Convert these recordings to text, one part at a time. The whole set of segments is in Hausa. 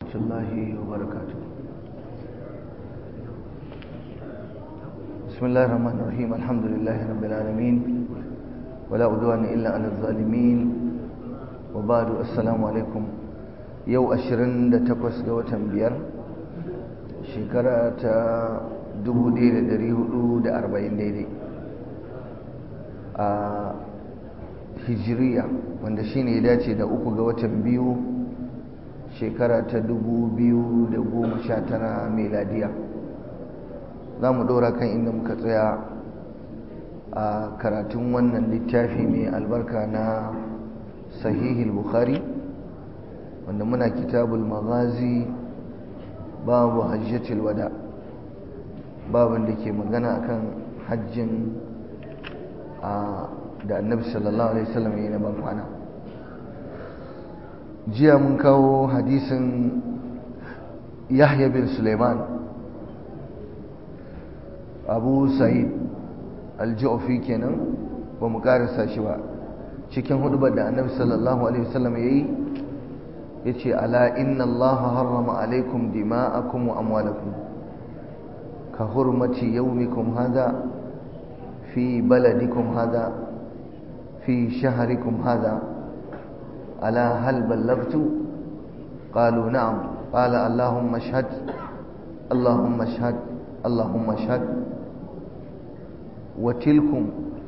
الله وبركاته بسم الله الرحمن الرحيم الحمد لله رب العالمين ولا عدوان إلا على الظالمين وبعد السلام عليكم يو أشرن تقوس قوة بيار شكرة dubu ɗaya da ɗari hudu da arba'in daidai a hijiriya wanda shine ya dace da uku ga watan biyu shekara ta dubu biyu da goma sha tara meladiya za mu ɗora kan inda muka tsaya a karatun wannan littafi mai albarka na sahihul bukhari wanda muna kitabul maghazi babu hajjatul wada' babin da ke magana akan hajjin da annabi sallallahu alaihi wasallam ya yi na ban kwana jiya mun kawo hadisin yahya bin suleiman abu sa'id alji'ofi kenan ba mu karasa shi ba cikin hudubar da annabi sallallahu alaihi wasallam ya yi ya ce ala inna allaha harrama alaikum dima'akum wa amwalakum كحرمة يومكم هذا في بلدكم هذا في شهركم هذا ألا هل بلغت قالوا نعم قال اللهم اشهد اللهم اشهد اللهم اشهد وتلكم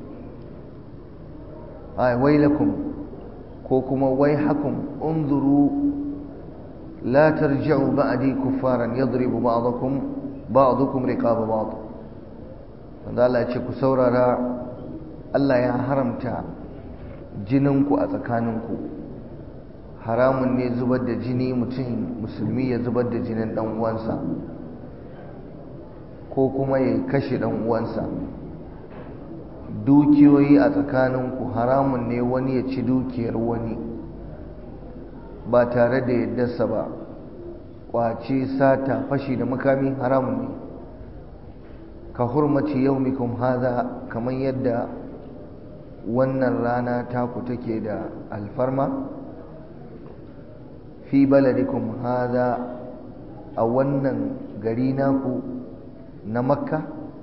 آه ويلكم كوكما ويحكم انظروا لا ترجعوا بعدي كفارا يضرب بعضكم ba'dukum riqaba ba'd wanda Allah ya ce ku saurara Allah ya haramta jininku a tsakaninku haramun ne zubar da jini mutum musulmi ya zubar da jinin dan uwansa ko kuma ya kashe dan uwansa dukiyoyi a tsakaninku haramun ne wani ya ci dukiyar wani ba tare da yaddarsa ba kwace sata fashi da makami haramun ne ka hurmaci yaumikum haza kamar yadda wannan rana taku take da alfarma fi baladikum haza a wannan gari naku na makka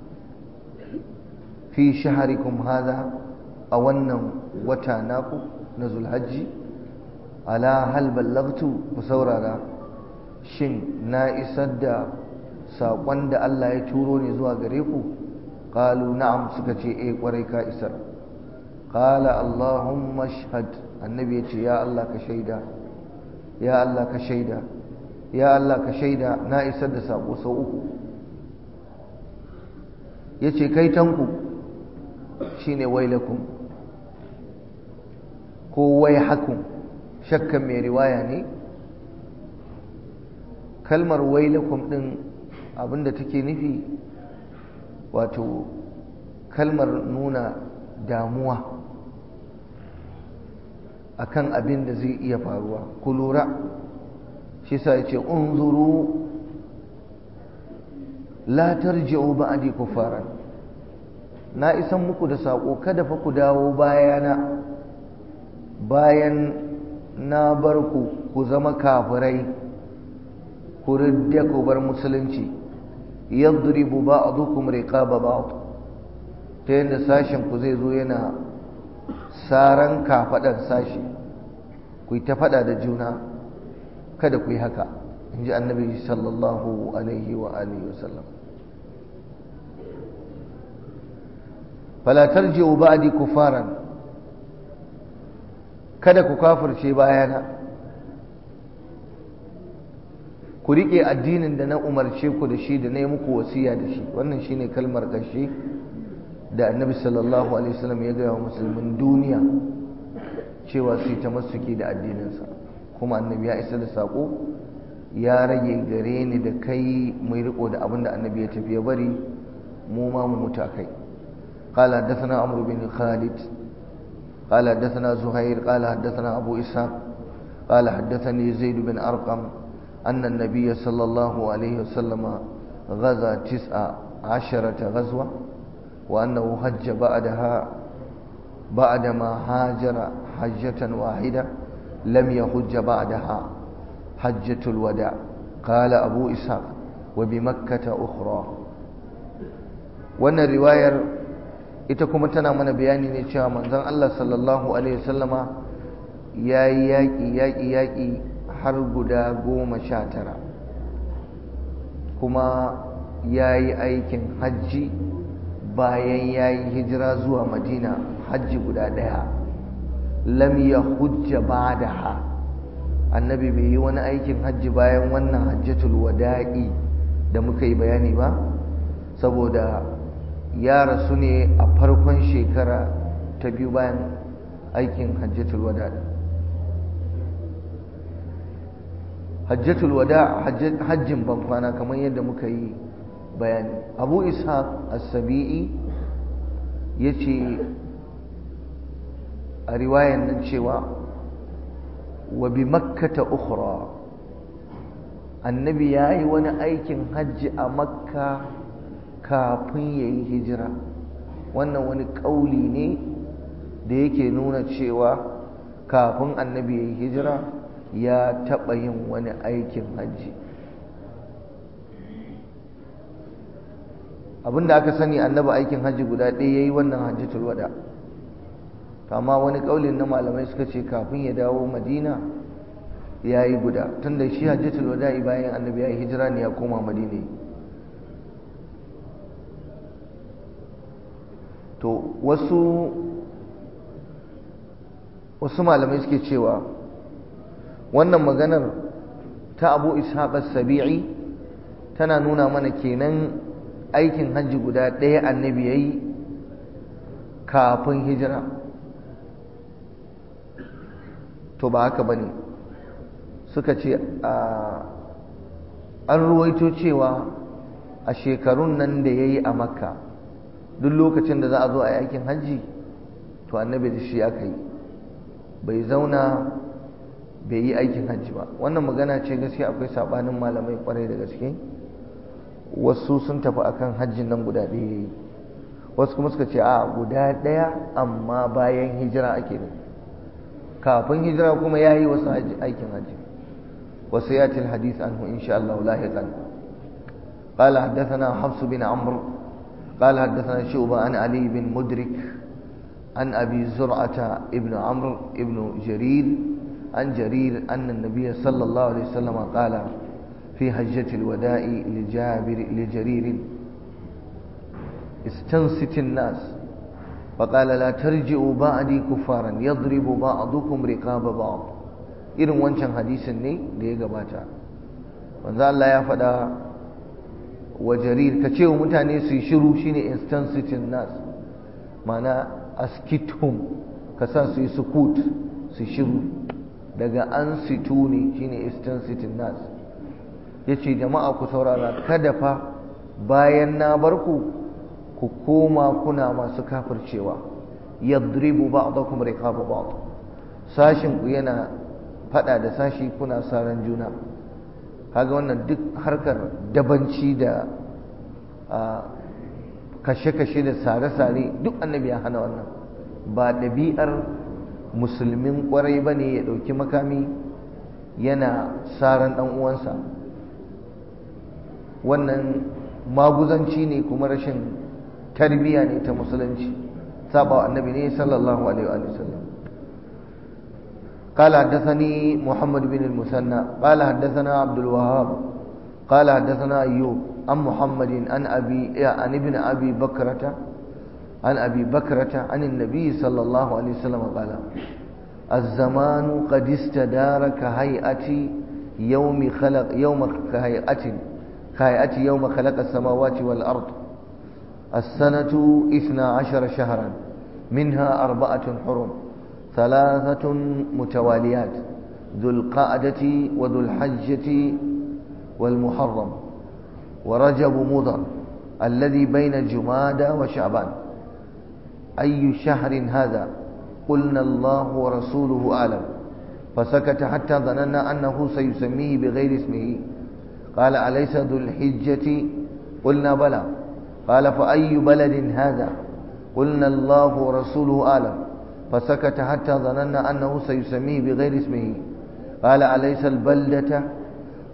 fi shaharikum haza a wannan wata naku na zulhajji ala hal ballagtu ku saurara shin na isar da saƙon da Allah ya turo ne zuwa gare ku ƙalu na'am suka ce eh ƙwarai ka isar ƙala Allahumma shahad annabi ya ce ya Allah ka shaida ya Allah ka shaida ya Allah ka shaida na isar da saƙo sau uku ya ce kai tanku shine wailakum ko wai hakun shakkan mai riwaya ne kalmar wailakum din abinda take nufi wato kalmar nuna damuwa akan abin da zai iya faruwa ku lura shi sa yace unzuru la tarji'u ba'di kufaran na isan muku da sako kada fa ku dawo bayana bayan na bar ku ku zama kafirai ku ridda ku bar musulunci yadribu ba'dukum riqaba ba'd ta yadda sashen ku zai zo yana saran kafadan sashi ku ta fada da juna kada ku yi haka inji annabi sallallahu alaihi wa alihi wasallam fala tarji'u ba'di kufaran kada ku kafirce bayana ku riƙe addinin da na umarce ku da shi da na yi muku wasiya da shi wannan shine kalmar ƙarshe da annabi sallallahu alaihi wasallam ya gaya wa musulmin duniya cewa su yi ta masuki da addininsa kuma annabi ya isa da saƙo ya rage gare ni da kai mai riko da abin da annabi ya tafi ya bari mu ma mu mutu kai قال حدثنا عمرو بن خالد قال حدثنا زهير قال حدثنا أبو إسحاق قال حدثني زيد بن أرقم أن النبي صلى الله عليه وسلم غزا تسع عشرة غزوة وأنه حج بعدها بعدما هاجر حجة واحدة لم يحج بعدها حجة الوداع قال أبو إسحاق وبمكة أخرى wannan riwayar ita kuma tana mana bayani ne cewa manzon Allah sallallahu alaihi wasallama yayi yaƙi yaƙi yaƙi har guda goma sha tara kuma yayi aikin hajji bayan yayi hijira zuwa madina hajji guda ɗaya lam ya hujja ba'daha annabi bai yi wani aikin hajji bayan wannan hajjatul wada'i da muka yi bayani ba saboda ya rasu ne a farkon shekara ta biyu bayan aikin hajjatul wada'i hajjatul wada hajjin bankwana kamar yadda muka yi bayani abu ishaq as-sabi'i ya ce a riwayan nan cewa wa bi makkata ukhra annabi ya yi wani aikin hajji a makka kafin ya yi hijira wannan wani ƙauli ne da yake nuna cewa kafin annabi ya yi hijira ya taɓa yin wani aikin hajji abinda aka sani annabi aikin hajji guda ɗaya ya yi wannan hajjatul wada' amma wani kaulin na malamai suka ce kafin ya dawo madina ya yi guda tun da shi hajjatul wada'i bayan annabi ya yi hijira ne ya koma madina to wasu wasu malamai suke cewa wannan maganar ta abu ishaq sabi'i tana nuna mana kenan aikin hajji guda ɗaya annabi ya yi kafin hijira to ba haka ba ne suka ce an ruwaito cewa a shekarun nan da ya yi a makka duk lokacin da za a zo a yakin hajji to annabi da shi aka yi bai zauna bai yi aikin hajji ba wannan magana ce gaskiya akwai sabanin malamai kwarai da gaske wasu sun tafi akan hajjin nan guda ɗaya ya yi wasu kuma suka ce a guda ɗaya amma bayan hijira ake nufi kafin hijira kuma ya yi wasu aikin hajji wasu ya til hadith anhu insha Allah lahiqan قال حدثنا حفص بن عمرو قال حدثنا شعبة عن علي بن مدرك عن أبي زرعة ابن عمرو ابن جرير عن جرير أن النبي صلى الله عليه وسلم قال في حجة الوداع لجابر لجرير استنصت الناس فقال لا ترجعوا بعدي كفارا يضرب بعضكم رقاب بعض irin wancan hadisin ne da ya gabata manzo Allah ya faɗa wa jarir ka ce wa mutane su yi shiru shine instansitin nas mana askithum ka sa su yi sukut su shiru daga an situ ne shine instansitin nas yace jama'a ku saurara kada fa bayan na bar ku ku koma kuna masu kafircewa yadribu ba'dakum riqaba ba'd sashin ku yana fada da sashi kuna saran juna kaga wannan duk harkar dabanci da kashe-kashe da sare-sare duk annabi ya hana wannan ba ɗabi'ar musulmin ƙwarai ba ne ya ɗauki makami yana saran ɗan uwansa wannan maguzanci ne kuma rashin tarbiyya ne ta musulunci saba annabi ne sallallahu alaihi wa sallam قال حدثني محمد بن المثنى قال حدثنا عبد الوهاب قال حدثنا أيوب عن محمد عن أبي عن ابن أبي بكرة عن أبي بكرة عن النبي صلى الله عليه وسلم قال الزمان قد استدار كهيئة يوم خلق يوم كهيئة كهيئة يوم خلق السماوات والأرض السنة إثنى عشر شهرا منها أربعة حرم ثلاثة متواليات ذو القعدة وذو الحجة والمحرم ورجب مضر الذي بين جمادى وشعبان أي شهر هذا قلنا الله ورسوله أعلم فسكت حتى ظننا أنه سيسميه بغير اسمه قال أليس ذو الحجة قلنا بلى قال فأي بلد هذا قلنا الله ورسوله أعلم فسكت حتى ظننا أنه سيسميه بغير اسمه قال أليس البلدة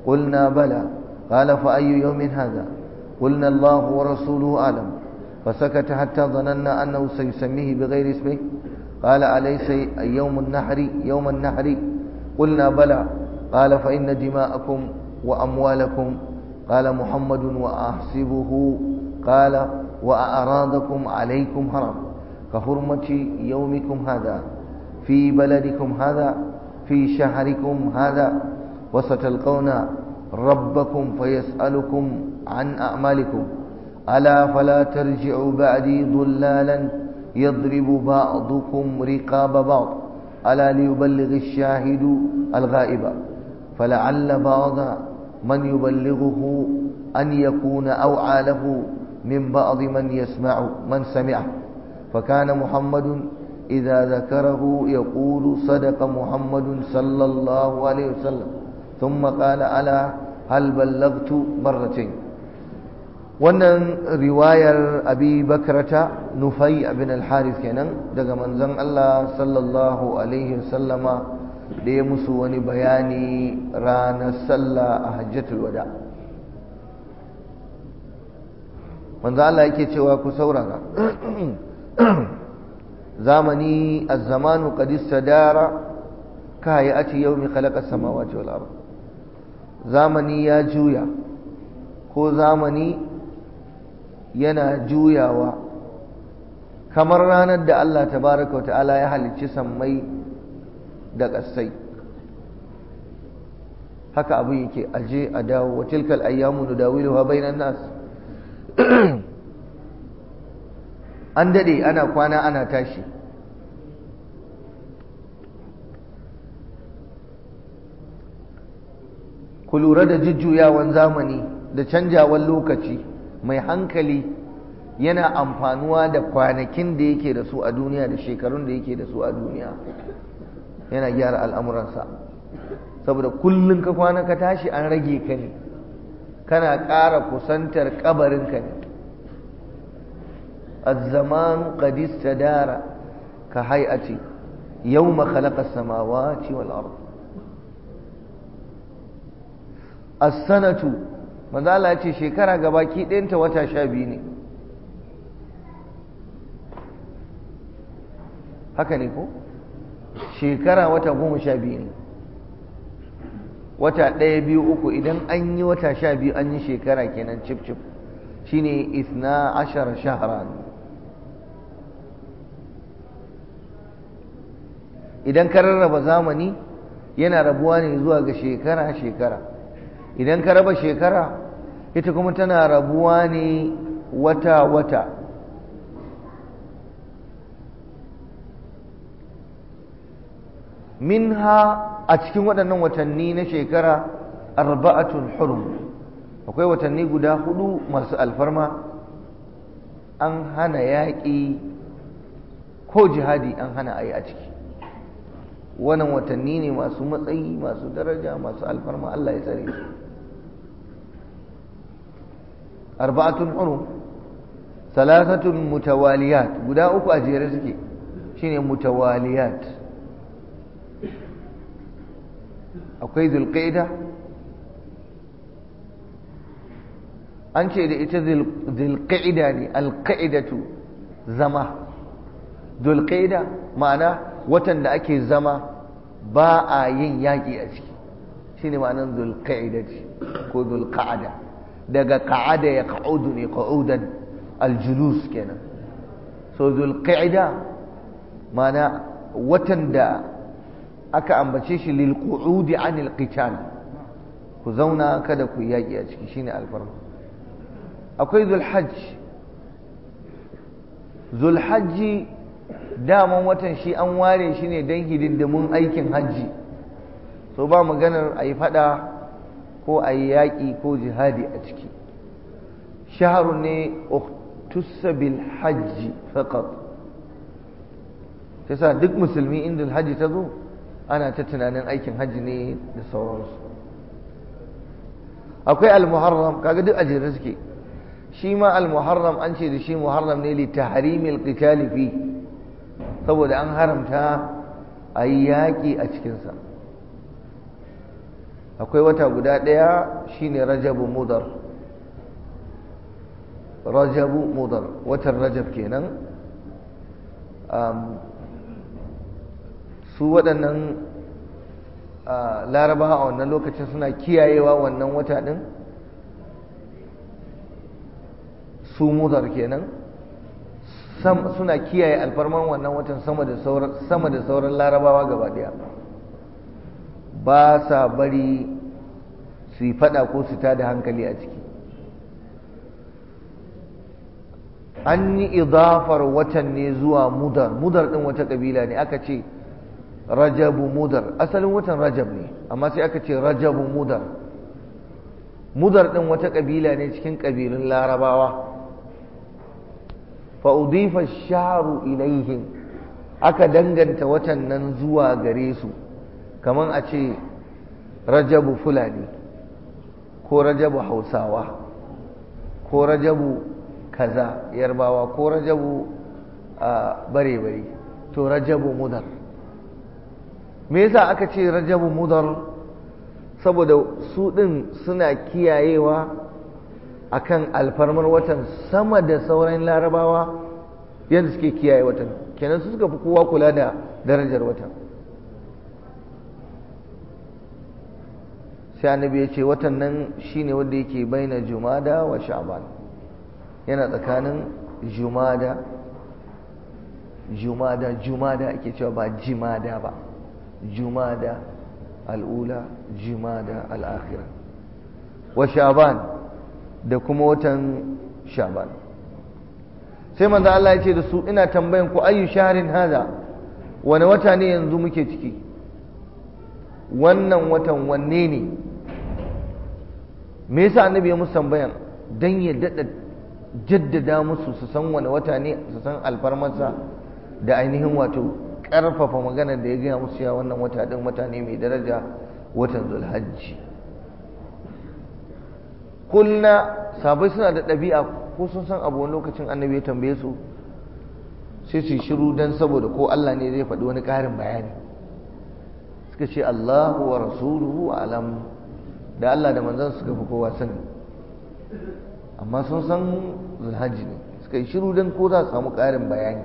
قلنا بلى قال فأي يوم هذا قلنا الله ورسوله أعلم فسكت حتى ظننا أنه سيسميه بغير اسمه قال أليس يوم النحر يوم النحر قلنا بلى قال فإن دماءكم وأموالكم قال محمد وأحسبه قال وأعراضكم عليكم حرام كحرمة يومكم هذا في بلدكم هذا في شهركم هذا وستلقون ربكم فيسألكم عن أعمالكم ألا فلا ترجعوا بعدي ضلالا يضرب بعضكم رقاب بعض ألا ليبلغ الشاهد الغائب فلعل بعض من يبلغه أن يكون أوعى له من بعض من يسمع من سمعه فكان محمد إذا ذكره يقول صدق محمد صلى الله عليه وسلم ثم قال ألا هل بلغت مرتين wannan riwayar abi bakrata nufai bin al-harith kenan daga manzon Allah sallallahu alaihi wasallama da ya musu wani bayani ranar sallah a hajjatul wada manzon Allah yake cewa ku saurara zamani az-zamanu qad istadara ka hayati yawmi khalaqa as-samawati wal ard zamani ya juya ko zamani yana juyawa kamar ranar da Allah tabaraka ta'ala ya halicci sammai da ƙasai haka abin yake aje a dawo wa tilkal ayyamu nudawiluha bainan nas an dade ana kwana ana tashi ku lura da jujjuyawan zamani da canjawan lokaci mai hankali yana amfanuwa da kwanakin da yake da su a duniya da shekarun da yake da su a duniya yana gyara al'amuransa saboda kullum ka kwana ka tashi an rage ka ne kana ƙara kusantar ƙabarinka ne الزمان قد استدار كهيئة يوم خلق السماوات والأرض السنة manzo Allah ya ce shekara gabaki ɗayanta wata sha biyu ne haka ne ko shekara wata goma sha biyu ne wata ɗaya biyu uku idan an yi wata sha biyu an yi shekara kenan cif cif shine isna ashara shahran idan ka rarraba zamani yana rabuwa ne zuwa ga shekara shekara idan ka raba shekara ita kuma tana rabuwa ne wata-wata minha a cikin waɗannan watanni na shekara arba'atun hurum akwai watanni guda hudu masu alfarma an hana yaƙi ko jihadi an hana a yi a ciki wannan watanni ne masu matsayi masu daraja masu alfarma Allah ya tsare su arba'atun hurum salasatun mutawaliyat guda uku a jere suke shine mutawaliyat akwai zulqaida an ce da ita zulqaida ne alqaidatu zama zulqaida ma'ana watan da ake zama ba a yin yaƙi a ciki shine ma'anar zulqaidati ko zulqa'ada daga ka'ada ya ka'udu ne ka'udan aljulus kenan so zulqa'ida mana watan da aka ambace shi lil qu'udi anil qital ku zauna kada ku yaki a ciki shine alfarma akwai zulhajj zulhajji daman watan shi an ware shi ne don hidindimun aikin hajji so ba maganar a yi fada ko a yi yaƙi ko jihadi a ciki shaharu ne uktussa bil hajji faqat sa duk musulmi inda hajji ta zo ana ta tunanin aikin hajji ne da sauransu akwai al-muharram kaga duk ajiyar suke shi ma al-muharram an ce da shi muharram ne li tahrimil qitali fi saboda an haramta a yi yaƙi a cikinsa akwai wata guda ɗaya shine rajabu mudar rajabu mudar watan rajab kenan su waɗannan larabawa a wannan lokacin suna kiyayewa wannan wata ɗin su mudar kenan suna kiyaye alfarman wannan watan sama da sauran larabawa gaba ɗaya ba sa bari su yi fada ko su tada hankali a ciki an yi idafar watan ne zuwa mudar mudar din wata kabila ne aka ce rajabu mudar asalin watan rajab ne amma sai aka ce rajabu mudar mudar din wata kabila ne cikin kabilun larabawa fa udifa sharu ilaihim aka danganta watan nan zuwa gare su kamar a ce rajabu fulani ko rajabu hausawa ko rajabu kaza yarbawa ko rajabu bare-bare to rajabu mudar me yasa aka ce rajabu mudar saboda su ɗin suna kiyayewa akan alfarmar watan sama da sauran larabawa yadda suke kiyaye watan kenan su suka fi kowa kula da darajar watan sai annabi ya ce watan nan shine wanda yake baina jumada wa sha'ban yana tsakanin jumada jumada jumada ake cewa ba jimada ba jumada al'ula jumada al'akhira wa sha'ban da kuma watan sha'ban sai manzo Allah ya ce da su ina tambayan ku ayu shahrin hada wani wata ne yanzu muke ciki wannan watan wanne ne me yasa annabi ya musu tambayan dan ya dada jaddada musu su san wani wata ne su san alfarmarsa da ainihin wato karfafa magana da ya gaya musu ya wannan wata din wata ne mai daraja watan zulhajji kulna sabai suna da ɗabi'a ko sun san abu wani lokacin annabi ya tambaye su sai su shiru dan saboda ko Allah ne zai faɗi wani ƙarin bayani suka ce Allahu wa rasuluhu alam da Allah da manzon suka fi kowa sani amma sun san zulhajji ne suka yi shiru don ko za su samu ƙarin bayani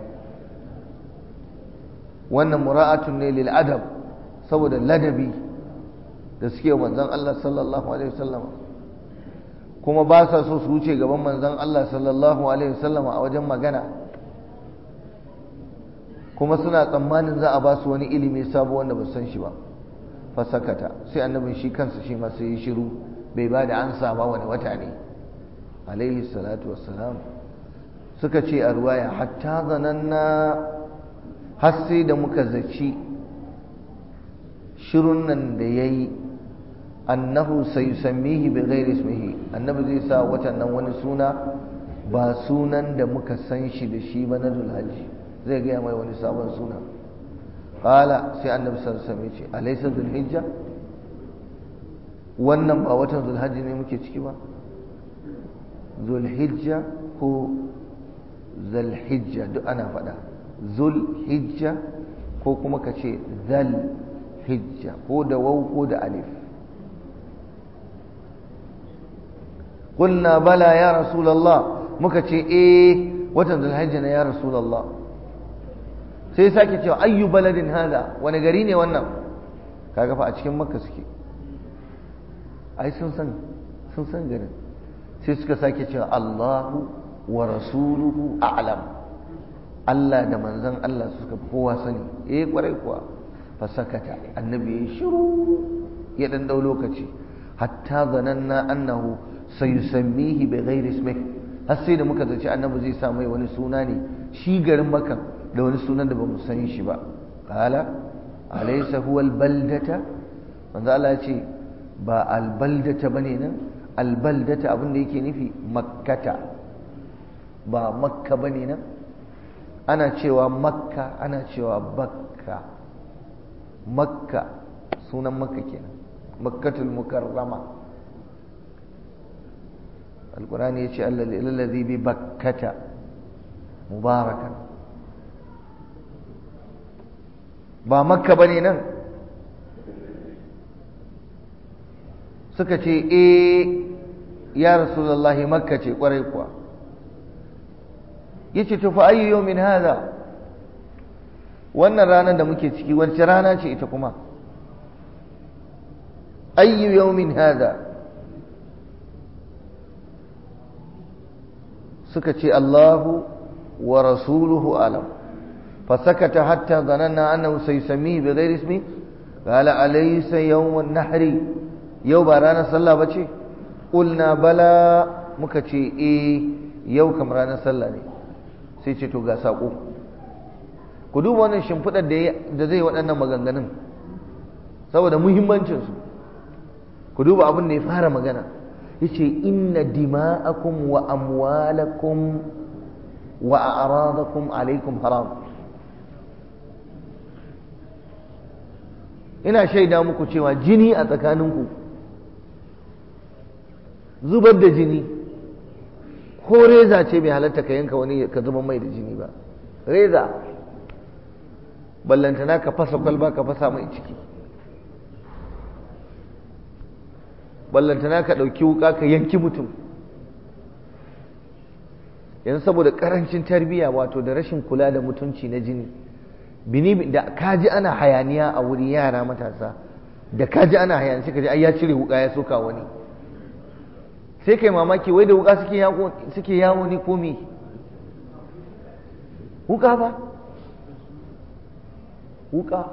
wannan mura'atun ne lil adab saboda ladabi da suke manzon Allah sallallahu alaihi wasallam kuma ba sa so su wuce gaban manzon Allah sallallahu alaihi wasallam a wajen magana kuma suna tsammanin za a ba su wani ilimi sabo wanda ba san shi ba fasakata sai annabin shi kansa shi ma sai ya shiru bai ba da ansa ba wani wata ne alaihi salatu wassalam suka ce a ruwaya hatta zananna har sai da muka zaci shirun nan da ya yi annahu sai sammihi bi ghairi ismihi annabi zai sa watan nan wani suna ba sunan da muka san shi da shi ba na dulhaji zai gaya mai wani sabon suna qala sai annabi sallallahu alaihi wasallam ce alaysa dhulhijja wannan ba watan zulhajji ne muke ciki ba zulhijja ko zalhijja duk ana faɗa zulhijja ko kuma ka ce zalhijja ko da waw ko da alif قلنا بلى يا رسول الله muka ce eh watan zulhijja ne ya rasul Allah sai sake cewa ayyu baladin hada wani gari ne wannan kaga fa a cikin makka suke ai sun san sun san garin sai suka sake cewa Allahu wa rasuluhu a'lam Allah da manzon Allah suka fi kowa sani eh kwarai kuwa fa sakata annabi ya shiru ya dan dau lokaci hatta zananna annahu sayusammihi bi ghairi ismihi har sai da muka zaci annabi zai sa mai wani suna ne shi garin makan da wani sunan da bamu san shi ba qala alaysa huwa albaldata manzo Allah ya ce ba albaldata bane nan albaldata abin da yake nufi makkata ba makka bane nan ana cewa makka ana cewa bakka makka sunan makka kenan makkatul mukarrama القرآن يشاء الذي ببكة مباركا ba makka bane nan suka ce eh ya rasulullahi makka ce kwarai kuwa yace to fa ayyu yawmin hadha wannan ranar da muke ciki wacce rana ce ita kuma ayyu yawmin hadha suka ce Allahu wa rasuluhu alam فسكت حتى ظننا أنه سيسميه بغير اسمه قال أليس يوم النحر يوم رانا صلى بچي قلنا بلى مكتشي إيه يوم كم رانا صلى ne sai ce to ga saƙo ku duba wannan shimfiɗar da zai waɗannan maganganun saboda muhimmancinsu ku duba abin da ya fara magana ya ce inna dima'akum wa amwalakum wa a'radakum alaikum haram ina shaida muku cewa jini a tsakaninku zubar da jini ko reza ce bai halatta ka yanka wani ka zuba mai da jini ba reza ballantana ka fasa kwalba ka fasa mai ciki ballantana ka ɗauki wuka ka yanki mutum yanzu saboda ƙarancin tarbiyya wato da rashin kula da mutunci na jini bini da kaji ana hayaniya a wuri yara matasa da kaji ana hayaniya sai kaji ai ya cire wuka ya soka wani sai kai mamaki wai da wuka suke yawo suke yawo ne ko me wuka ba wuka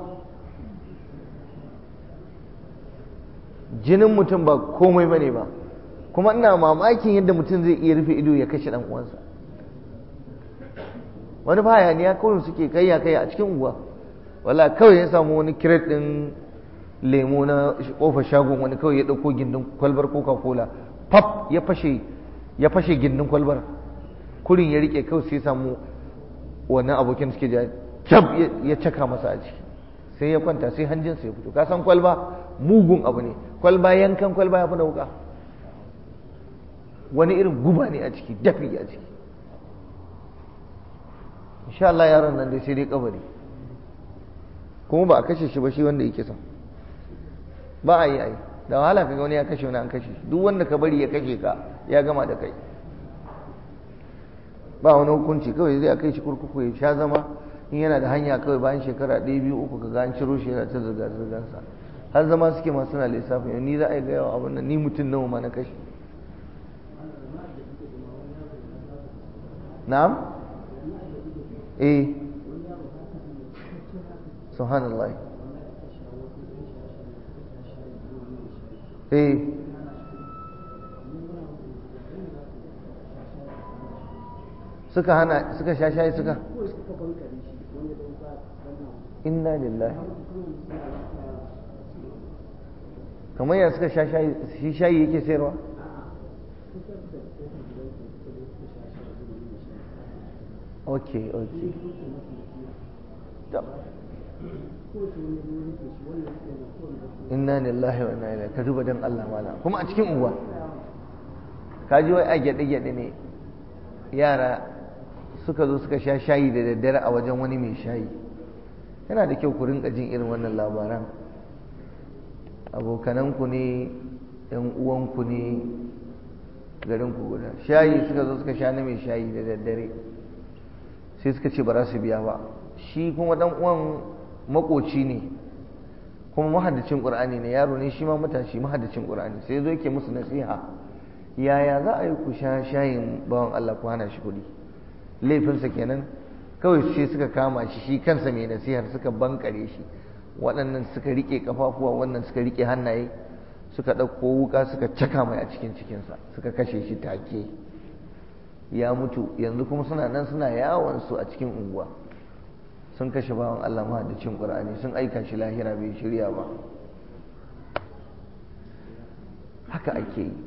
jinin mutum ba komai bane ba kuma ina mamakin yadda mutum zai iya rufe ido ya kashe dan uwansa wani ba hayaniya kawai suke kayya kayya a cikin unguwa wala kawai ya samu wani kiret din lemo na kofar shagon wani kawai ya dauko gindin kwalbar coca cola pap ya fashe ya fashe gindin kwalbar kurin ya rike kawai sai samu wannan abokin suke ja kyab ya caka masa a ciki sai ya kwanta sai hanjinsa ya fito ka san kwalba mugun abu ne kwalba yankan kwalba ya fi wuka wani irin guba ne a ciki dafi a ciki insha Allah yaron nan dai sai dai kabari kuma ba a kashe shi ba shi wanda yake son ba a yi ai da wahala kaga wani ya kashe wani an kashe duk wanda ka bari ya kashe ka ya gama da kai ba wani hukunci kawai zai kai shi kurkuku ya sha zama in yana da hanya kawai bayan shekara ɗaya biyu uku ka ga an ciro shi yana ta zirga zirgansa har zama suke masu na lissafin ni za a yi gaya wa abin nan ni mutum nawa ma na kashe na'am eh subhanallah eh suka hana suka sha shayi suka inna lillahi kamar yana suka sha shayi shi shayi yake sayarwa ok ok inna lillahi wa inna ilaihi ka duba dan Allah mala kuma a cikin unguwa ka ji wai a gyade gyade ne yara suka zo suka sha shayi da daddare a wajen wani mai shayi yana da kyau ku rinka jin irin wannan labaran abokananku ne yan uwanku ne garinku guda shayi suka zo suka sha na mai shayi da daddare sai suka ce ba za su biya ba shi kuma dan uwan makoci ne kuma mahaddacin qur'ani ne yaro ne shi ma matashi mahaddacin qur'ani sai zo yake musu nasiha yaya za a yi ku sha shayin bawan Allah ku hana shi kuɗi laifinsa kenan kawai sai suka kama shi shi kansa mai nasihar suka bankare shi waɗannan suka rike kafafuwa wannan suka rike hannaye suka ɗauko wuka suka caka mai a cikin cikinsa suka kashe shi take ya mutu yanzu kuma suna nan suna yawon su a cikin unguwa sun kashe bawan Allah mahaddacin Qur'ani sun aika shi lahira bai shirya ba haka ake yi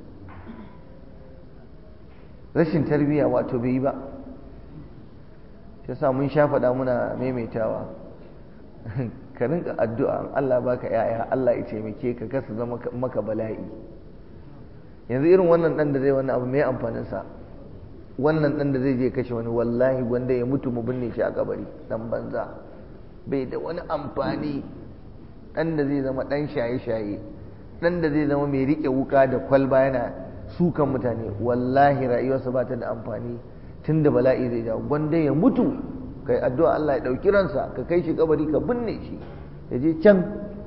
rashin tarbiyya wato bai yi ba shi sa mun sha faɗa muna maimaitawa ka rinka addu'a Allah baka yaya Allah ya taimake ka kasa zama maka bala'i yanzu irin wannan dan da zai wannan abu mai amfanin sa wannan dan da zai je kashe wani wallahi wanda ya mutu mu binne shi a kabari dan banza bai da wani amfani dan da zai zama dan shaye-shaye dan da zai zama mai rike wuka da kwalba yana sukan mutane wallahi rayuwarsa ba ta da amfani tun da bala'i zai jawo gwanda ya mutu kai addu'a Allah ya ɗauki ransa ka kai shi kabari ka binne shi ya je can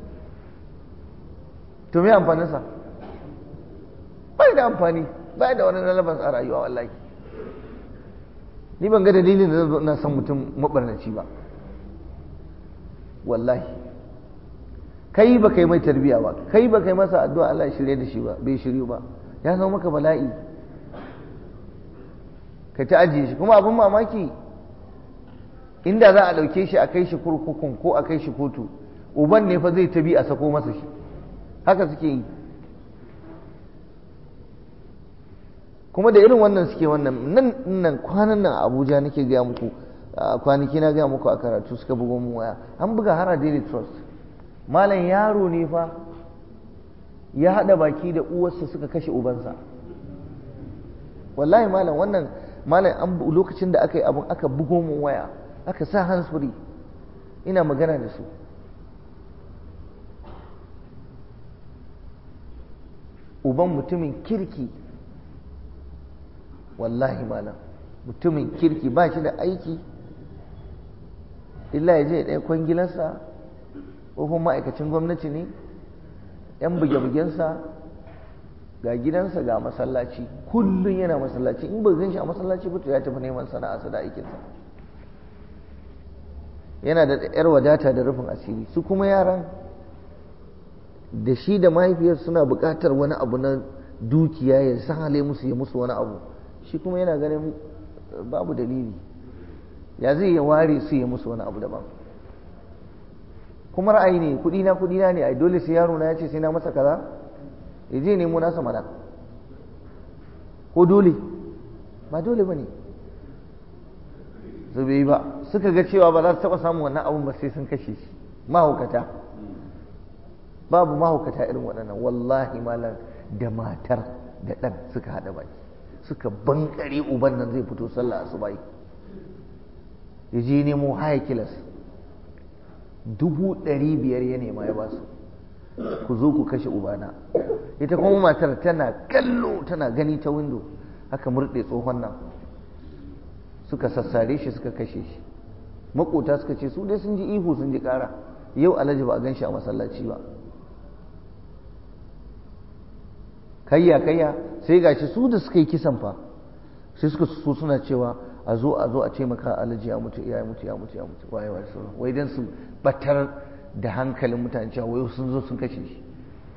to me amfaninsa bai da amfani bai da wani relevance a rayuwa wallahi ni ban ga dalilin da zan zo ina son mutum mabarnaci ba wallahi kai ba kai mai tarbiya ba kai ba kai masa addu'a Allah ya shirye da shi ba bai shiryu ba ya zama maka bala'i ka ta ajiye shi kuma abin mamaki inda za a ɗauke shi a kai shi kurkukun ko a kai shi kotu uban ne fa zai tabi a sako masa shi haka suke yi kuma da irin wannan suke wannan nan nan kwanan nan abuja nake gaya muku kwanaki na gaya muku a karatu suka bugo mu waya an buga hara daily trust malam yaro ne fa ya haɗa baki da uwarsa suka kashe ubansa wallahi malam wannan malam an lokacin da aka yi abin aka bugo mu waya aka sa hands free ina magana da su uban mutumin kirki wallahi malam mutumin kirki ba shi da aiki illa ya je ɗaya kwangilarsa ko ma'aikacin gwamnati ne yan buge-bugensa ga gidansa ga masallaci kullum yana masallaci in ba gan shi a masallaci ba to ya tafi neman sana'arsa da aikinsa yana da yar wadata da rufin asiri su kuma yaran da shi da mahaifiyar suna buƙatar wani abu na dukiya ya sahale musu ya musu wani abu shi kuma yana ganin babu dalili ya zai ya ware su ya musu wani abu daban kuma ra'ayi ne kudi na kudi na ne ai dole sai yaro na ya ce sai na masa kaza ya je nemo nasa mana ko dole ba dole ba ne su bai ba suka ga cewa ba za su taɓa samun wannan abun ba sai sun kashe shi mahaukata babu mahaukata irin waɗannan wallahi malam da matar da ɗan suka haɗa baki suka bankare uban nan zai fito sallah asubai ya je nemo haya kilas dubu ɗari biyar ya nema ya ba su ku zo ku kashe ubana ita kuma matar tana kallo tana gani ta windo haka murɗe tsohon nan suka sassare shi suka kashe shi makota suka ce su dai sun ji ihu sun ji ƙara yau alhaji ba a gan shi a masallaci ba kayya kayya sai gashi su da suka yi kisan fa sai suka so suna cewa a zo a zo a ce maka alhaji ya mutu ya mutu ya mutu ya mutu waye waye sauran wai dan su batar da hankalin mutane cewa wai sun zo sun kashe shi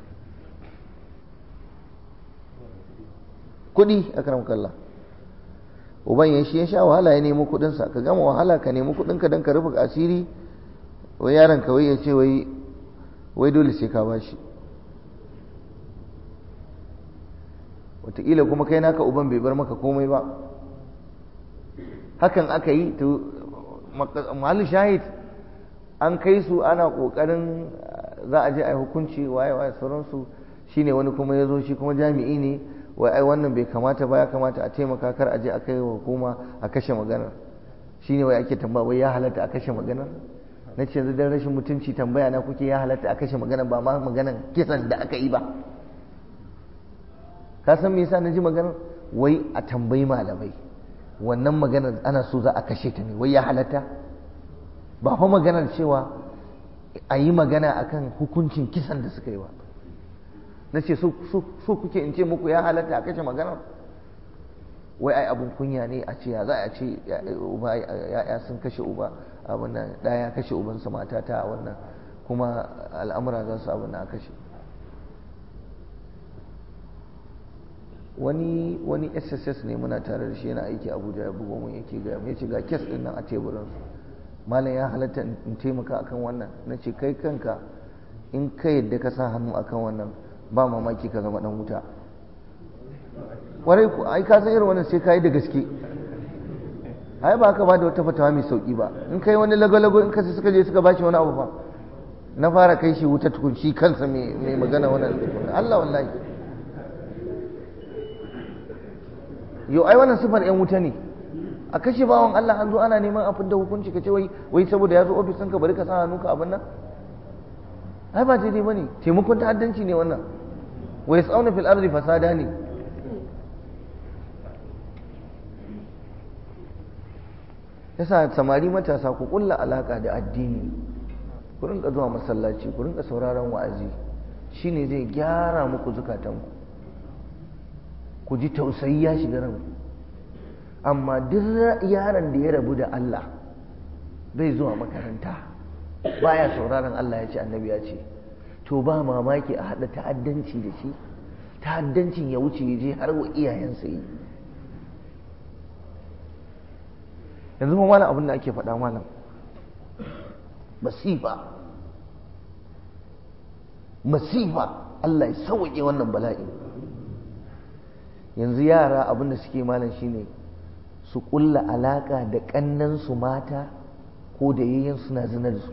kuɗi a karam kalla uban ya shi ya sha wahala ya nemi kuɗinsa ka gama wahala ka nemi kuɗinka don ka rufe asiri wai yaron ka wai ya ce wai wai dole sai ka bashi wataƙila kuma kai naka uban bai bar maka komai ba hakan aka yi to mahallu shahid an kai su ana ƙoƙarin za a je a yi hukunci waye waye sauransu shine wani kuma ya zo shi kuma jami'i ne wai ai wannan bai kamata ba ya kamata a taimaka kar a je a kai wa hukuma a kashe maganar shine wai ake tambaya wai ya halatta a kashe maganar na ce yanzu dan rashin mutunci tambaya na kuke ya halatta a kashe maganar ba ma maganar kisan da aka yi ba ka san me yasa na ji maganar wai a tambayi malamai wannan maganar ana so za a kashe ta ne wai ya halatta ba fa maganar cewa a yi magana akan hukuncin kisan da suka yi ba na ce so kuke in ce muku ya halatta a kashe maganar wai ai abun kunya ne a ce ya za a ce uba ya sun kashe uba abin nan ɗaya kashe ubansa mata ta wannan kuma al'amura za su abin a kashe wani wani sss ne muna tare da shi yana aiki abuja ya bugo mun yake gaya ya ce ga kes din nan a teburinsu malam ya halatta in taimaka akan wannan na ce kai kanka in ka yadda ka sa hannu akan wannan ba mamaki ka zama dan wuta warai ku ai ka san irin wannan sai ka yi da gaske ai ba ka ba da wata fatawa mai sauki ba in kai wani lago-lago in ka suka je suka bashi wani abu fa na fara kai shi wuta tukun shi kansa mai magana wannan Allah wallahi yau ai wannan sifar yan wuta ne a kashe bawan Allah an zo ana neman a fidda hukunci ka ce wai wai saboda ya zo ofis ɗinka bari ka sa hannu ka abin nan ai ba daidai bane taimakon ta'addanci ne wannan wa yas'auna fil ardi fasada ne yasa samari matasa ku kulla alaka da addini ku rinka zuwa masallaci ku rinka sauraron wa'azi shine zai gyara muku zukatanku ku ji tausayi ya shiga ranku amma duk yaron da ya rabu da Allah bai zuwa makaranta baya sauraron Allah ya ce annabi ya ce to ba mamaki a haɗa ta'addanci da shi ta'addancin ya wuce ya je har wa iyayensa yi yanzu ma malam abin da ake faɗa malam masifa masifa Allah ya sauke wannan bala'i yanzu yara abin da suke malam shine su ƙulla alaƙa da ƙannansu mata ko da yayyan suna zina da su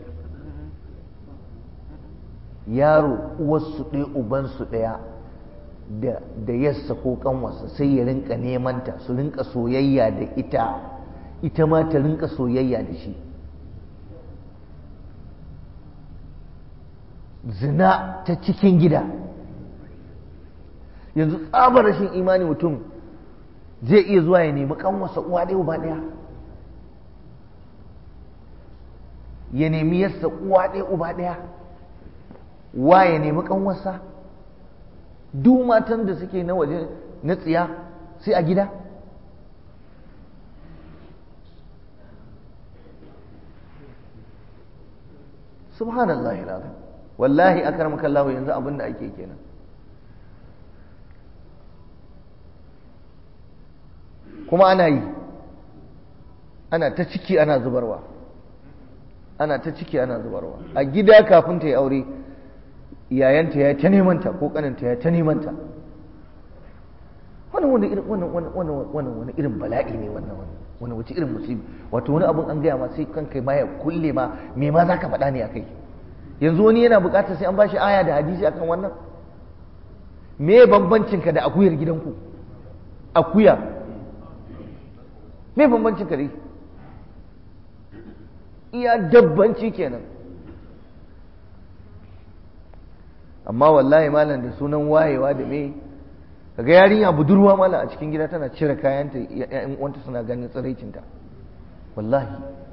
yaro uwarsu ɗaya ubansu ɗaya da yassa ko ƙanwarsa sai ya rinka nemanta su rinka soyayya da ita ita ma ta rinka soyayya da shi zina ta cikin gida yanzu tsabar rashin imani mutum zai iya zuwa ya nemi kanwarsa uwa ɗaya uba ɗaya ya nemi yassa uwa ɗaya uba ɗaya wa ya nemi kanwarsa duk matan da suke na waje na tsiya sai a gida subhanallahi alazim wallahi akramaka Allah yanzu abin da ake kenan kuma ana yi ana ta ciki ana zubarwa ana ta ciki ana zubarwa a gida kafin ta yi aure yayanta ya ta nemanta ko kananta ya ta nemanta wannan wani irin wannan wannan wannan wani irin bala'i ne wannan wani wace irin musibi wato wani abun an gaya ma sai kanka ma ya kulle ma me ma zaka faɗa ne akai yanzu wani yana buƙatar sai an bashi aya da hadisi akan wannan me bambancin ka da akuyar gidanku akuya me bambancin ka dai iya dabbanci kenan amma wallahi malam da sunan wayewa da me kaga yarinya budurwa mala a cikin gida tana cire kayanta ya'yan uwanta suna ganin tsiraicinta wallahi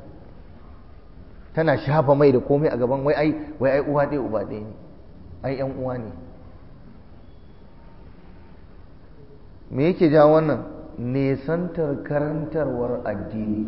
tana shafa mai da komai a gaban wai ai wai ai uwa ɗaya uba ɗaya ne ai yan uwa ne me yake ja wannan nesantar karantarwar addini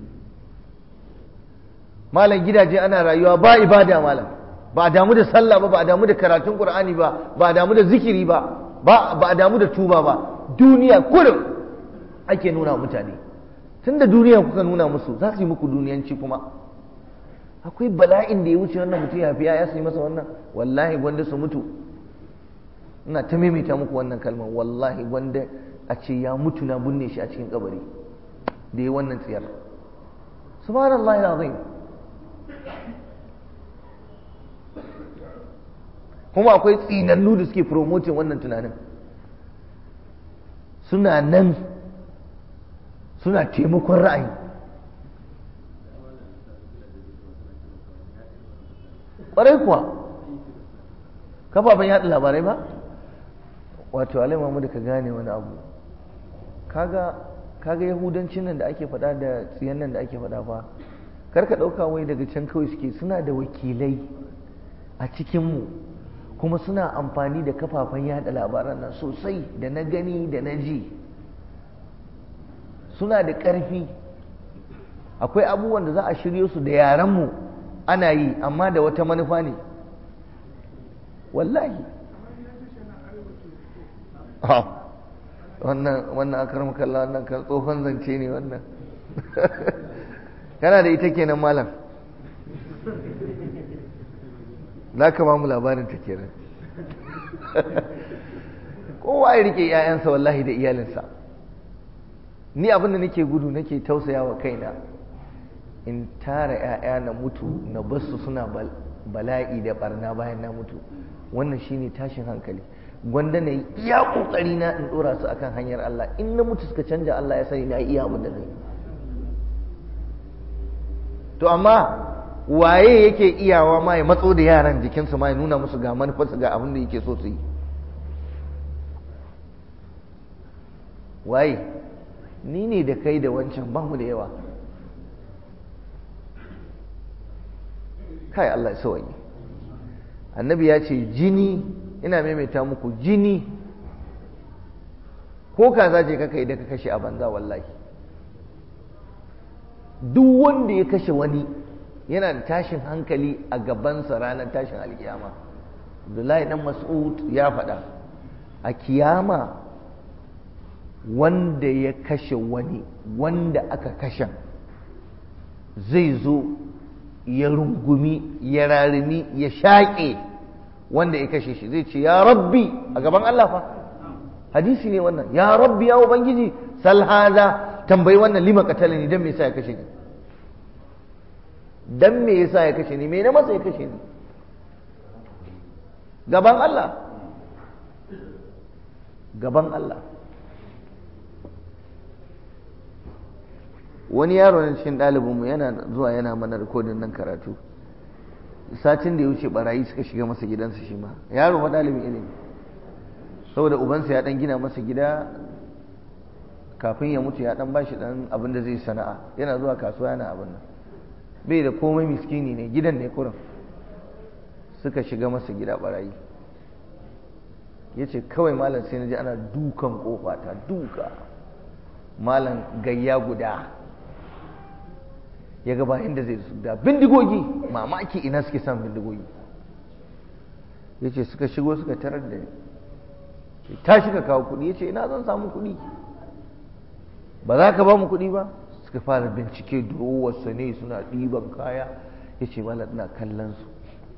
malam gidaje ana rayuwa ba ibada malam ba a damu da sallah ba ba a damu da karatun qur'ani ba ba a damu da zikiri ba ba a damu da tuba ba duniya kullum ake nuna mutane tunda duniya kuka nuna musu za su yi muku duniyanci kuma akwai bala'in da ya wuce wannan mutum ya fi ya su yi masa wannan wallahi gwanda su mutu ina ta maimaita muku wannan kalmar wallahi gwanda a ce ya mutu na binne shi a cikin kabari da ya wannan tsiyar subhanallahi azim kuma akwai tsinannu da suke promoting wannan tunanin suna nan suna taimakon ra'ayi ƙwarai kuwa kafafen yaɗa labarai ba wato alai mamu da ka gane wani abu kaga kaga yahudancin nan da ake faɗa da tsiyan nan da ake faɗa fa kar ka ɗauka wai daga can kawai suke suna da wakilai a cikinmu kuma suna amfani da kafafen yada labaran nan sosai da na gani da na ji suna da ƙarfi akwai abubuwan da za a shiryo su da yarenmu ana yi amma da wata manufa ne wallahi wannan wannan akar makalla wannan kan tsohon zance ne wannan kana da ita kenan malam za ka ba mu labarin ta kenan kowa ya rike 'ya'yansa wallahi da iyalinsa ni abinda nake gudu nake tausaya wa kaina in tara 'ya'ya na mutu na basu suna bala'i da barna bayan na mutu wannan shine tashin hankali gwanda na iya kokari na in dora su akan hanyar Allah in na mutu suka canja Allah ya sani na iya abin da zai to amma waye yake iyawa ma ya matso da yaran jikinsu ma ya nuna musu ga manufarsu ga abin da yake so su yi waye ni ne da kai da wancan ba mu da yawa kai Allah ya sauwaye annabi ya ce jini ina maimaita muku jini ko kaza ce kaka idan ka kashe a banza wallahi duk wanda ya kashe wani yana da tashin hankali a gabansa ranar tashin alkiyama abdullahi dan mas'ud ya faɗa a kiyama wanda ya kashe wani wanda aka kashe zai zo ya rungumi ya rarumi ya shaƙe wanda ya kashe shi zai ce ya rabbi a gaban Allah fa hadisi ne wannan ya rabbi ya ubangiji sal haza tambayi wannan lima qatalani dan me yasa ya kashe ni dan me yasa ya kashe ni me na masa ya kashe ni gaban Allah gaban Allah wani yaro na cikin ɗalibinmu yana zuwa yana mana rikodin nan karatu satin da ya wuce barayi suka shiga masa gidansa shi ma yaro ma ɗalibin ilimi saboda ubansa ya ɗan gina masa gida kafin ya mutu ya ɗan bashi ɗan abin da zai sana'a yana zuwa kasuwa yana abin nan bai da komai miskini ne gidan ne kurin suka shiga masa gida barayi ya ce kawai malam sai na ji ana dukan kofa ta duka malam gayya guda ya ga bayan da zai da bindigogi mamaki ina suke son bindigogi ya ce suka shigo suka tarar da ta shiga kawo kuɗi ya ce ina zan samu kuɗi ba za ka ba mu kuɗi ba suka fara bincike durowarsa ne suna ɗiban kaya ya ce malam ina kallon su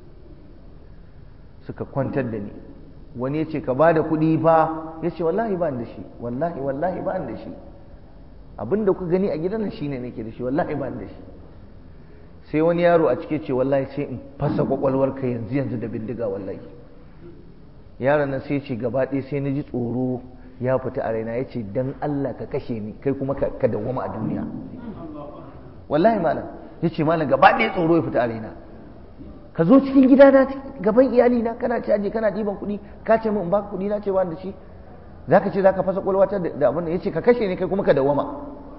suka kwantar da ni wani ya ce ka ba da kuɗi fa ya ce wallahi ba da shi wallahi wallahi ba da shi abinda ku gani a gidan nan shine nake da shi wallahi ba da shi sai wani yaro a cike ce wallahi sai in fasa kwakwalwar ka yanzu yanzu da bindiga wallahi yaron nan sai ce gaba ɗaya sai na ji tsoro ya fita a raina ya ce dan Allah ka kashe ni kai kuma ka dawwama a duniya wallahi malam ya ce malam gaba ɗaya tsoro ya fita a raina ka zo cikin gida na gaban iyali na kana caji kana ɗiban kuɗi ka ce min baka kuɗi na ce ba da shi zaka ce zaka fasa kwalwata da abin da yace ka kashe ne kai kuma ka dawama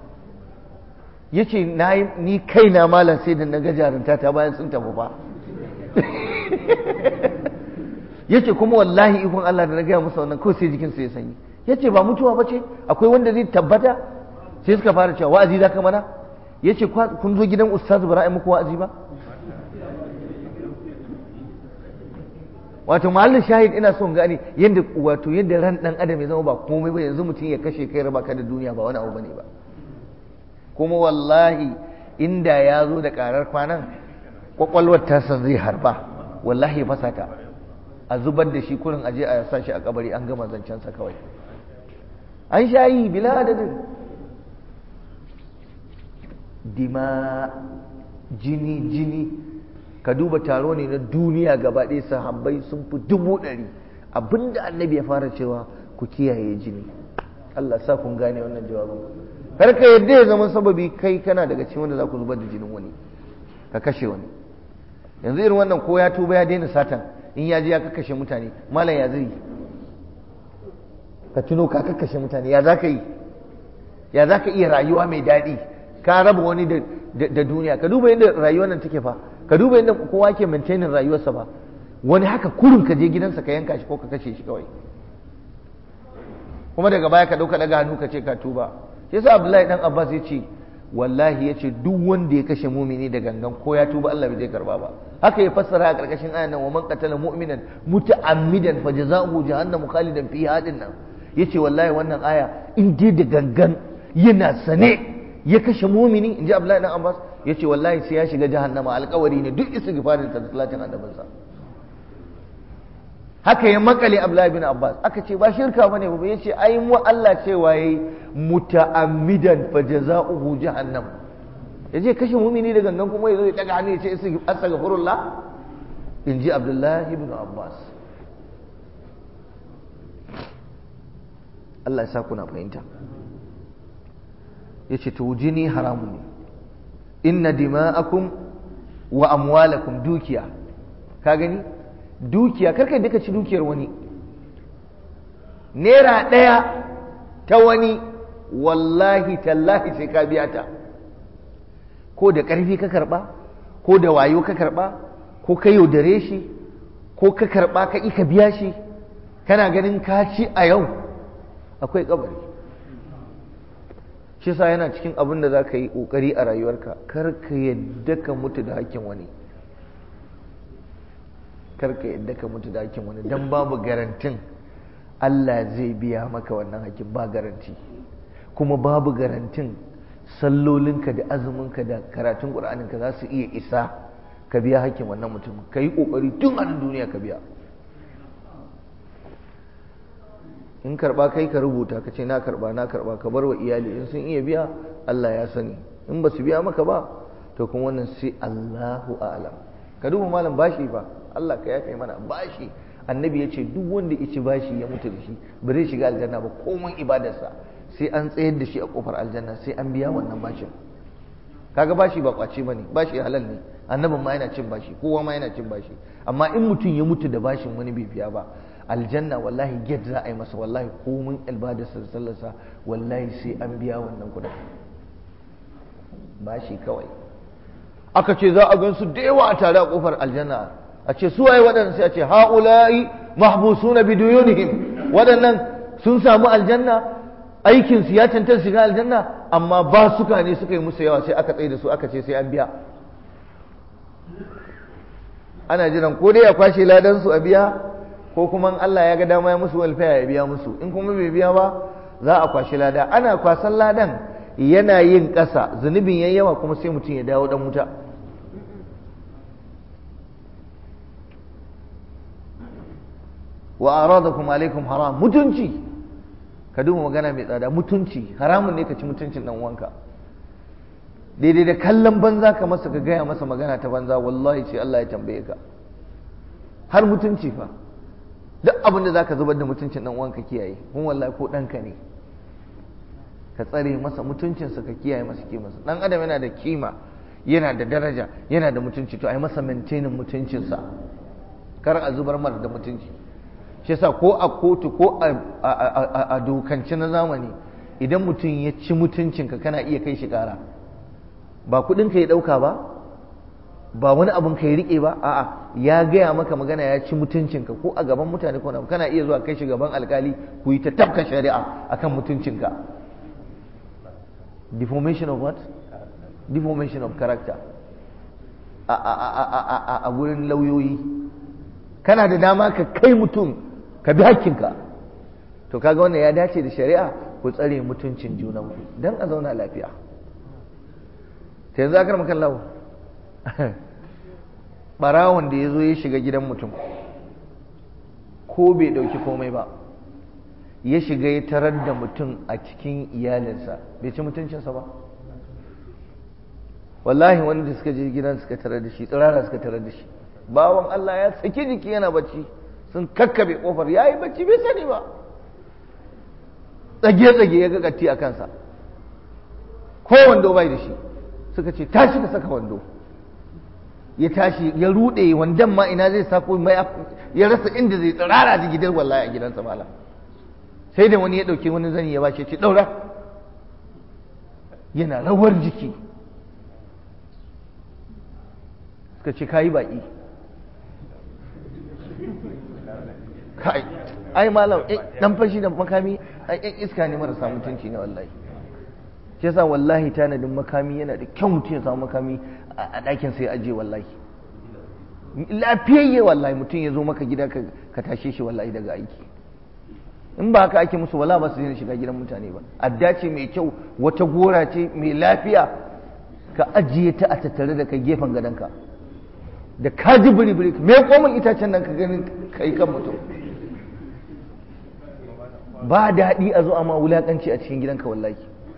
yace na ni kaina malam sai da naga jarunta ta bayan sun tafi fa yace kuma wallahi ikon Allah da na gaya musu wannan ko sai jikin su ya sanyi yace ba mutuwa ba ce akwai wanda zai tabbata sai suka fara cewa wa'azi zaka mana yace kun zo gidan ustaz bara muku wa'azi ba wato mahallin shahid ina son gane yadda wato yadda ran dan adam ya zama ba komai ba yanzu mutum ya kashe kai raba ka da duniya ba wani abu bane ba kuma wallahi inda ya zo da karar kwanan kwakwalwar tasa zai harba wallahi ya fasa ta a zubar da shi kurin aje a sa shi a kabari an gama zancensa kawai an shayi bila adadin dima jini jini ka duba taro ne na duniya gaba ɗaya sahabbai sun fi dubu ɗari abinda annabi ya fara cewa ku kiyaye jini Allah sa kun gane wannan jawabin kar ka yadda ya zama sababi kai kana daga cikin wanda za ku zubar da jinin wani ka kashe wani yanzu irin wannan ko ya tuba ya daina satan in ya je ya kakkashe mutane malam ya zai ka tuno ka kakkashe mutane ya za ka yi ya za ka iya rayuwa mai daɗi ka raba wani da duniya ka duba yadda rayuwar nan take fa ka duba yadda kowa ke maintaining rayuwarsa ba wani haka kurun ka je gidansa ka yanka shi ko ka kashe shi kawai kuma daga baya ka dauka daga hannu ka ce ka tuba shi yasa Abdullahi dan Abbas ya ce wallahi ya ce duk wanda ya kashe mumini da gangan ko ya tuba Allah bai zai karba ba haka ya fassara a karkashin ayan nan wa man qatala mu'minan muta'ammidan fa jazaohu jahannamu khalidan fiha hadin nan yace wallahi wannan aya in dai da gangan yana sane ya kashe mumini in ji Abdullahi dan Abbas ya ce wallahi sai ya shiga jahannama alkawari ne duk istighfarin ta salatin annabinsa haka ya makale Abdullahi bin Abbas aka ce ba shirka bane ba yace ai mu Allah cewa yayi muta'ammidan fa jazaohu jahannam yaje kashe mumini da gangan kuma yazo ya daga hannu ya ce astaghfirullah in ji Abdullahi bin Abbas Allah ya sa kuna fahimta yace to jini haramun ne inna dima'akum wa amwalakum dukiya ka gani dukiya karka duka ci dukiyar wani naira ɗaya ta wani wallahi tallahi sai ka biya ta ko da ƙarfi ka karɓa ko da wayo ka karɓa ko ka yaudare shi ko ka karɓa ka ka biya shi kana ganin ka ci a yau akwai kabari shi sa yana cikin abin da za ka yi ƙoƙari a rayuwarka kar ka yadda ka mutu da hakkin wani kar ka yadda ka mutu da hakkin wani don babu garantin Allah zai biya maka wannan hakkin ba garanti kuma babu garantin sallolinka da azuminka da karatun ƙur'aninka za su iya isa ka biya hakkin wannan mutum ka yi ƙoƙari tun a duniya ka biya in karba kai ka rubuta ka ce na karba na karba ka bar wa iyali in sun iya biya Allah ya sani in ba su biya maka ba to kuma wannan sai Allahu a'lam ka duba malam bashi fa Allah ka yafe mana bashi annabi ya ce duk wanda ya ci bashi ya mutu da shi ba zai shiga aljanna ba komai ibadarsa sai an tsayar da shi a kofar aljanna sai an biya wannan bashin kaga bashi ba kwace bane bashi halal ne annabin ma yana cin bashi kowa ma yana cin bashi amma in mutum ya mutu da bashin wani bai biya ba aljanna wallahi get za a yi masa wallahi komin albadarsa da sallarsa wallahi sai an biya wannan kudin ba shi kawai aka ce za a gansu da yawa a tare a kofar aljanna a ce su waye waɗannan sai a ce ha'ula'i mahbusuna biduyunihim waɗannan sun samu aljanna aikin su ya cancanta shiga aljanna amma ba suka ne suka yi musu yawa sai aka tsaye da su aka ce sai an biya ana jiran ko dai ya kwashe ladan su a biya ko kuma Allah ya ga dama ya musu walfaya ya biya musu in kuma bai biya ba za a kwashi lada ana kwasan ladan yana yin ƙasa zunubin yayi yawa kuma sai mutum ya dawo dan wuta wa aradakum alaikum haram mutunci ka duba magana mai tsada mutunci haramun ne ka ci mutuncin dan uwanka daidai da kallon banza ka masa ka gaya masa magana ta banza wallahi sai Allah ya tambaye ka har mutunci fa duk abin da zaka zubar da mutuncin dan uwanka kiyaye kun wallahi ko ɗanka ne ka tsare masa mutuncinsa ka kiyaye masa kimarsa dan adam yana da kima yana da daraja yana da mutunci to ai masa maintaining mutuncinsa kar a zubar mara da mutunci shi yasa ko a kotu ko a dokance na zamani idan mutum ya ci mutuncinka kana iya kai shi kara ba kudin ka ya dauka ba ba wani abun ka ya rike ba a'a ya gaya maka magana ya ci mutuncinka ko a gaban mutane ko kana iya zuwa kai shi gaban alkali ku yi ta tafka shari'a akan mutuncinka deformation of what deformation of character a gurin lauyoyi kana da dama ka kai mutum ka bi hakkinka to kaga wannan ya dace da shari'a ku tsare mutuncin junanku don a zauna lafiya ta yanzu akar makan lau ɓarawon da ya zo ya shiga gidan mutum ko bai ɗauki komai ba ya shiga ya tarar da mutum a cikin iyalinsa bai ci mutuncinsa ba wallahi wani da suka je gidan suka tarar da shi tsirara suka tarar da shi bawan Allah ya saki jiki yana bacci sun kakkabe kofar ya yi bacci bai sani ba tsage-tsage ya ga katti a kansa ko wando bai da shi suka ce tashi ka saka wando ya tashi ya rude wandan ma ina zai sako mai ya rasa inda zai tsirara da gidan wallahi a gidansa malam sai da wani ya dauke wani zani ya bashi ce daura yana rawar jiki suka ce kayi baki kai ai malam dan fashi da makami ai ɗan iska ne marasa mutunci ne wallahi shi yasa wallahi tanadin makami yana da kyau mutum ya samu makami a ɗakin sai aje wallahi lafiyayye wallahi mutum ya zo maka gida ka tashe shi wallahi daga aiki in ba haka ake musu wala ba su daina shiga gidan mutane ba adda ce mai kyau wata gora ce mai lafiya ka ajiye ta a tattare da kai gefen gadonka da ka ji biri-biri me komin itacen nan ka ganin kai kan mutum ba daɗi a zo a ma wulaƙanci a cikin gidanka wallahi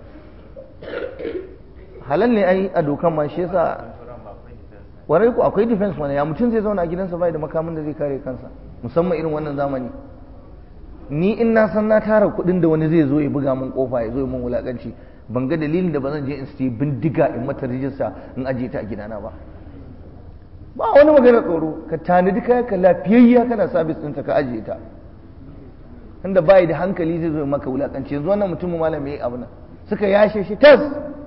halal ne ai a dokan ma shi yasa warai ku akwai defense mana ya mutum zai zauna a gidansa bai da makamin da zai kare kansa musamman irin wannan zamani ni in na san na tara kuɗin da wani zai zo ya buga min kofa ya zo ya min wulaƙanci ban ga dalilin da ba zan je in siya bindiga in mata rijista in ajiye ta a gidana ba ba wani magana tsoro ka tanadi kaya ka lafiyayya kana sabis ɗinta ka ajiye ta inda bayi da hankali zai zo maka wulakanci yanzu wannan mutumin malam yayi abu nan suka yashe shi tas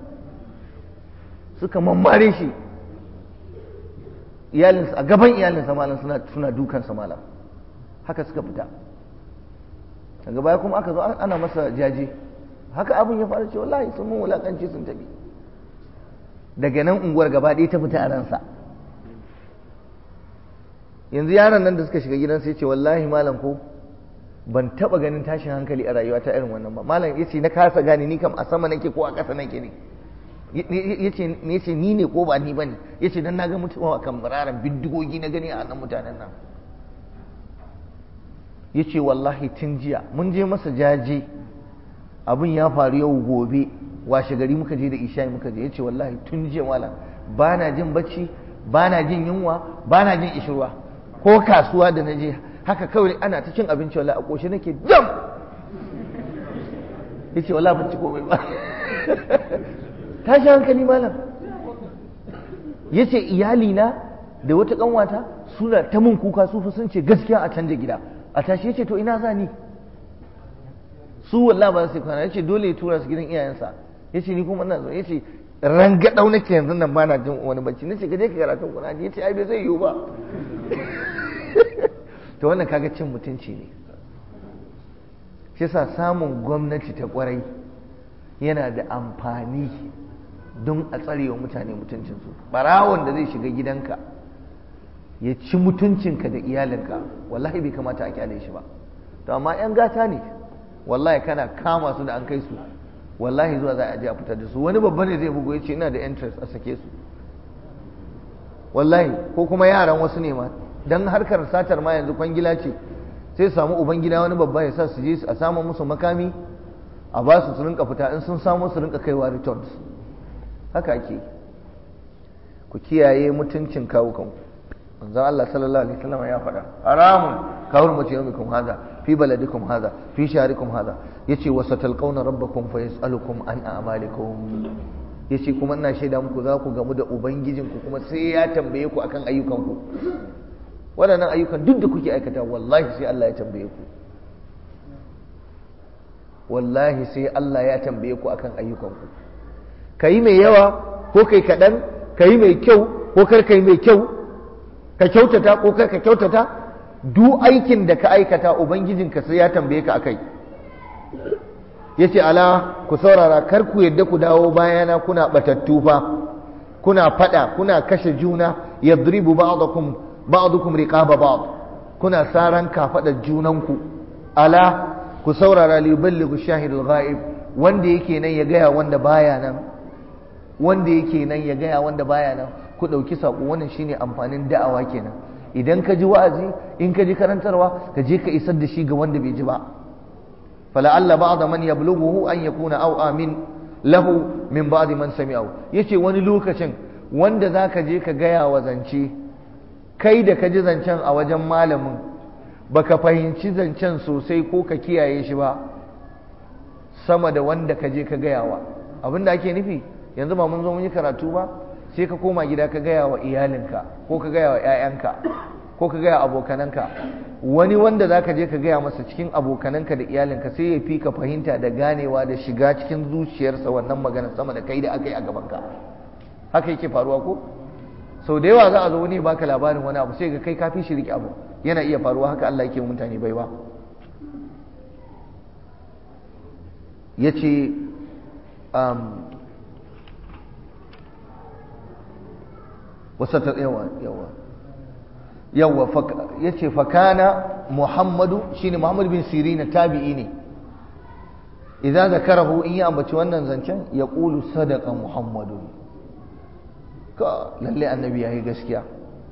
suka mammare shi iyalinsa a gaban iyalinsa malam suna suna dukansa malam haka suka fita daga baya kuma aka zo ana masa jaje haka abin ya faru ce wallahi sun mun wulakanci sun tafi daga nan unguwar gaba ɗaya ta fita a ransa yanzu yaron nan da suka shiga gidansa ya ce wallahi malam ko ban taba ganin tashin hankali a rayuwa ta irin wannan ba malam ya ce na kasa gane ni kam a sama nake ko a ƙasa nake ne ya ce ni ne ko ba ni ba ne ya ce don na ga mutuwa a kan muraran bindigogi na gani a nan mutanen nan ya ce wallahi tun jiya mun je masa jaje abin ya faru yau gobe washe gari muka je da isha'i muka je ya ce wallahi tun jiya malam ba na jin bacci ba na jin yunwa ba na jin ishirwa ko kasuwa da na je haka kawai ana ta cin abinci wallahi a ƙoshe nake jam ya ce wallahi ban ci komai ba tashi hankali malam ya ce iyalina da wata ƙanwata suna ta mun kuka su fi sun ce gaskiya a canja gida a tashi ya ce to ina za ni su wallahi ba su kwana ya ce dole ya tura su gidan iyayensa ya ce ni kuma ina zo ya ce rangadau nake yanzu nan ba na jin wani bacci nace ka je ka karatun Qur'ani yace ai bai zai yiwu ba to wannan kaga cin mutunci ne shi yasa samun gwamnati ta kwarai yana da amfani don a tsarewa mutane mutuncinsu barawon da zai shiga gidanka ya ci mutuncinka da iyalinka wallahi bai kamata a kyale shi ba to amma yan gata ne wallahi kana kama su da an kai su wallahi zuwa za a je a fitar da su wani babba ne zai bugu ya ce ina da interest a sake su wallahi ko kuma yaran wasu ne ma dan harkar satar ma yanzu kwangila ce sai samu uban gida wani babba ya sa su je a samu musu makami a ba su su rinka fita in sun samu su rinka kaiwa returns haka ake ku kiyaye mutuncin kawukanku manzon Allah sallallahu alaihi wasallam ya faɗa haramun ka hurmace yawmikum hadha fi baladikum hadha fi shahrikum hadha yace wa satalqawna rabbakum fa yasalukum an a'malikum yace kuma ina shaida muku za ku gamu da ubangijinku kuma sai ya tambaye ku akan ayyukanku waɗannan ayyukan duk da kuke aikata wallahi sai Allah ya tambaye ku wallahi sai Allah ya tambaye ku akan ayyukanku kayi mai yawa ko kai kaɗan kayi mai kyau ko kar kai mai kyau ka kyautata ko kar ka kyautata duk aikin da ka aikata ubangijinka sai ya tambaye ka akai yace ala ku saurara kar ku yadda ku dawo bayana kuna batattu fa kuna fada kuna kashe juna yadribu ba'dakum ba'dukum riqaba ba'd kuna saran kafada junanku ala ku saurara li yuballighu shahidul ghaib wanda yake nan ya gaya wanda baya nan wanda yake nan ya gaya wanda baya nan ku ɗauki saƙo wannan shine amfanin da'awa kenan idan ka ji wa'azi in ka ji karantarwa ka je ka isar da shi ga wanda bai ji ba fala'alla ba'da man yablughuhu an yakuna aw amin lahu min ba'di man sami'ahu yace wani lokacin wanda zaka je ka gaya wa zance kai da ka ji zancen a wajen malamin baka fahimci zancen sosai ko ka kiyaye shi ba sama da wanda ka je ka gayawa abinda ake nufi yanzu ba mun zo mun yi karatu ba sai ka koma gida ka gaya wa iyalinka ko ka gaya wa 'ya'yanka ko ka gaya abokananka wani wanda za ka je ka gaya masa cikin abokananka da iyalinka sai ya fi ka fahimta da ganewa da shiga cikin zuciyarsa wannan magana sama da kai da aka yi a gabanka haka yake faruwa ko sau da yawa za a zo wani baka labarin wani abu sai ga kai kafi shi riƙe abu yana iya faruwa haka Allah yake mutane baiwa ya ce wasa ta yawa yawa yawa ya ce fakana muhammadu shine muhammadu bin sirina tabi'i ne idan zakarahu in yi ambaci wannan zancen ya ƙulu sadaka muhammadu ka lalle annabi ya yi gaskiya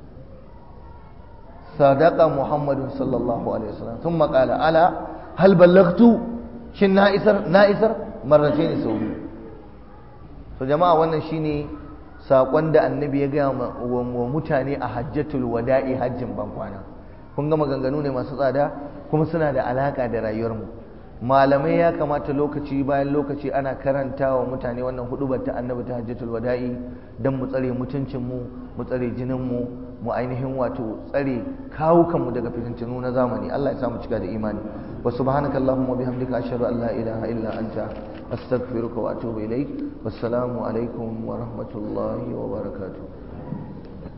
sadaka muhammadu sallallahu alaihi wasallam sun maƙala ala hal ballagtu shin na isar na isar marrace ne sau biyu so jama'a wannan shine saƙon da annabi ya gaya wa mutane a hajjatul wada'i hajjin bankwana kun ga maganganu ne masu tsada kuma suna da alaƙa da rayuwarmu malamai ya kamata lokaci bayan lokaci ana karanta wa mutane wannan hudubar ta annabi ta hajjatul wada'i don mu tsare mutuncinmu mu tsare jininmu mu ainihin wato tsare kawukanmu daga fitintunu na zamani Allah ya samu cika da imani wa subhanakallahumma bihamdika ashhadu an la ilaha illa anta astaghfiruka wa atubu ilaik wassalamu alaikum wa rahmatullahi wa barakatuh